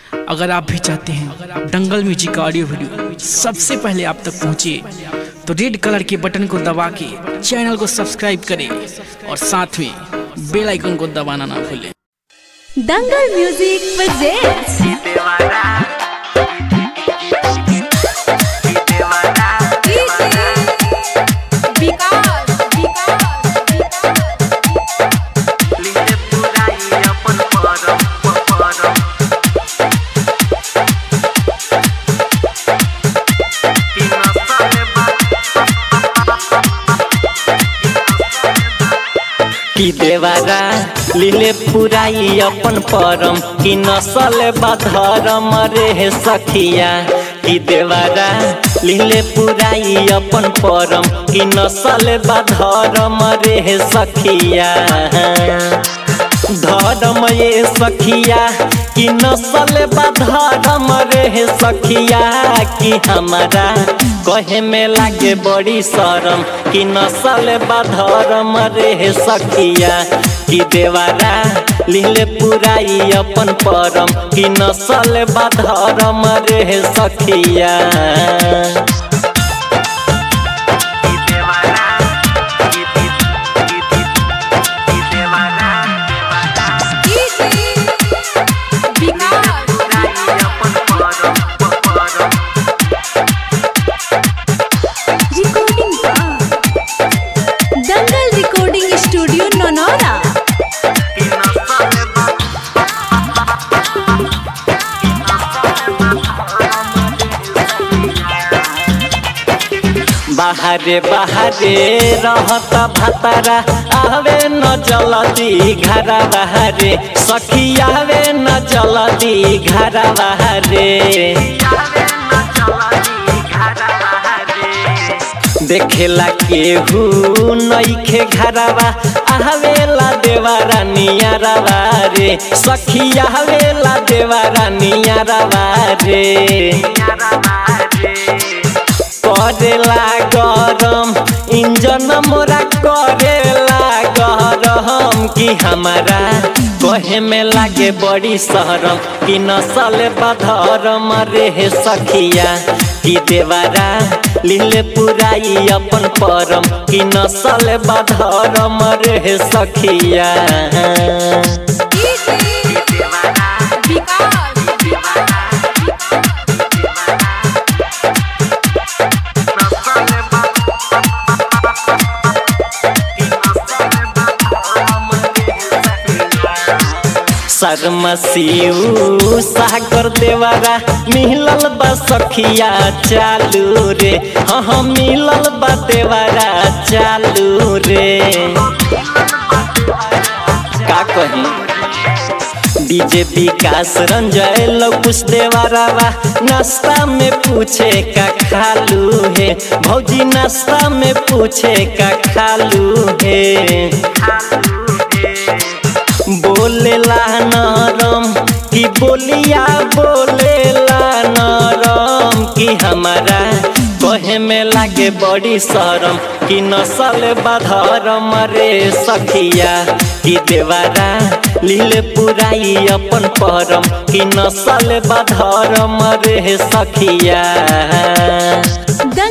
अगर आप भी चाहते हैं दंगल म्यूजिक का ऑडियो वीडियो सबसे पहले आप तक पहुंचे तो रेड कलर के बटन को दबा के चैनल को सब्सक्राइब करें और साथ में बेल आइकन को दबाना ना भूलें दंगल म्यूजिक presents विकास कि देवारा लीले पुराई अपन परम कि नसल बधरम रे सखिया कि देवारा लीले पुराई अपन परम कि नसल बधरम रे सखिया धर्म ये सखिया कि नसल बधरम रे सखिया कि हमारा कहे में लागे बड़ी शरम कि नसल बधरम रे सखिया कि देवारा लीले पुराई अपन परम कि नसल बधरम रे सखिया रिकॉर्डिंग दंगल रिकॉर्डिंग स्टूडियो नोनोरा बाहरे बाहरे रहत भतारा आवे न जलदी घरा बाहरे सखी आवे न जलदी घरा बाहरे देखेला केहू नईखे घरवा आवेला देवारा नियरवा रे सखी आवेला देवारा नियरवा रे करेला गरम इंजन मोरा करेला गरम कि हमारा कहे में लागे बड़ी शहरम कि नसल बधरम रे सखिया कि देवारा लीले पुराई अपन परम कि नसल बधरम रे सखिया शर्म शिव सागर देवारा मिलल बा सखिया चालू रे हाँ हाँ मिलल बा देवारा चालू रे का कही डीजे विकास रंजय लकुश देवारावा नाश्ता में पूछे का खालू है भौजी नाश्ता में पूछे का खालू है बोलेला नरम कि बोलिया बोलेला नरम कि हमारा कहे में लागे बड़ी शरम कि नसल बधरम रे सखिया कि देवारा लीले पुराई अपन परम कि नसल बधरम रे सखिया दंगल